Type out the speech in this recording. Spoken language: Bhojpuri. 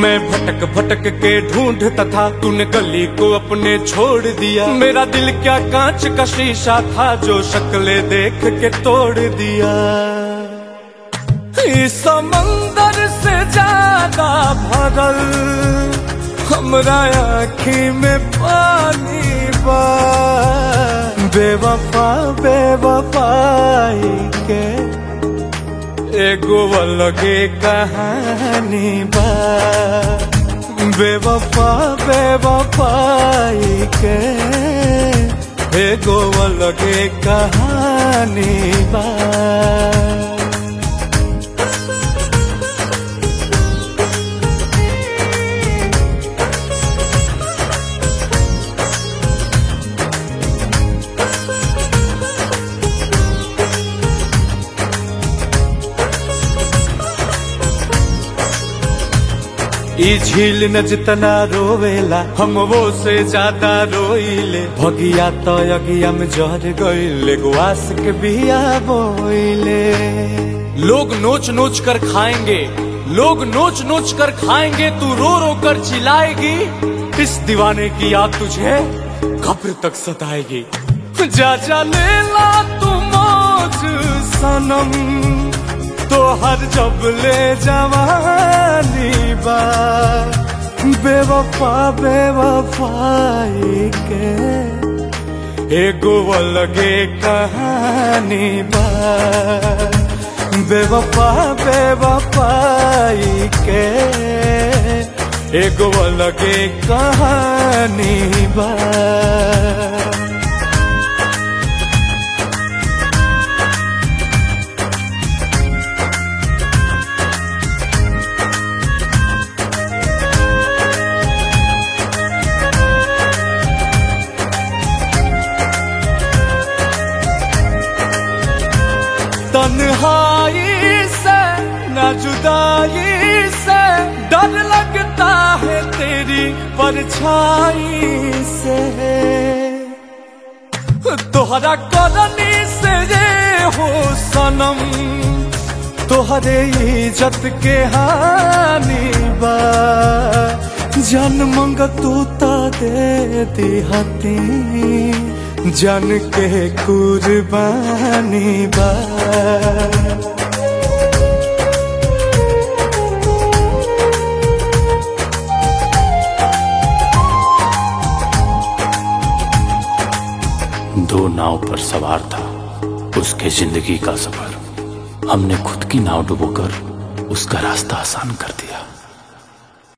मैं भटक भटक के ढूंढता था तूने गली को अपने छोड़ दिया मेरा दिल क्या कांच का शीशा था जो शक्ले देख के तोड़ दिया इस समंदर से ज्यादा भरल हमरा आँखी में पानी बा बेवफा बेवफाई के एगो अलगे कहानी बा बेवफा बेवफाई के एगो अलगे कहानी बा ई झील न जितना रोवेला हम वो से ज्यादा रोइले भगिया तो अगिया में जहर गइले गुआस के बिया बोइले लोग नोच नोच कर खाएंगे लोग नोच नोच कर खाएंगे तू रो रो कर चिल्लाएगी इस दीवाने की याद तुझे कब्र तक सताएगी जा जा ले ला तू मौज सनम तो हर जब ले जवानी बा बेवफा बेवफाई के एगो अलगे कहानी बा बेवफा बेवफाई के एगो अलगे कहानी बा तन्हाई से न जुदाई से डर लगता है तेरी परछाई से तोहरा करनी से ये हो सनम तोहरे इज्जत के हानि बा जन मंग तू ता दे दिहती जन के कुर्बानी बा दो नाव पर सवार था उसके जिंदगी का सफर हमने खुद की नाव डुबोकर उसका रास्ता आसान कर दिया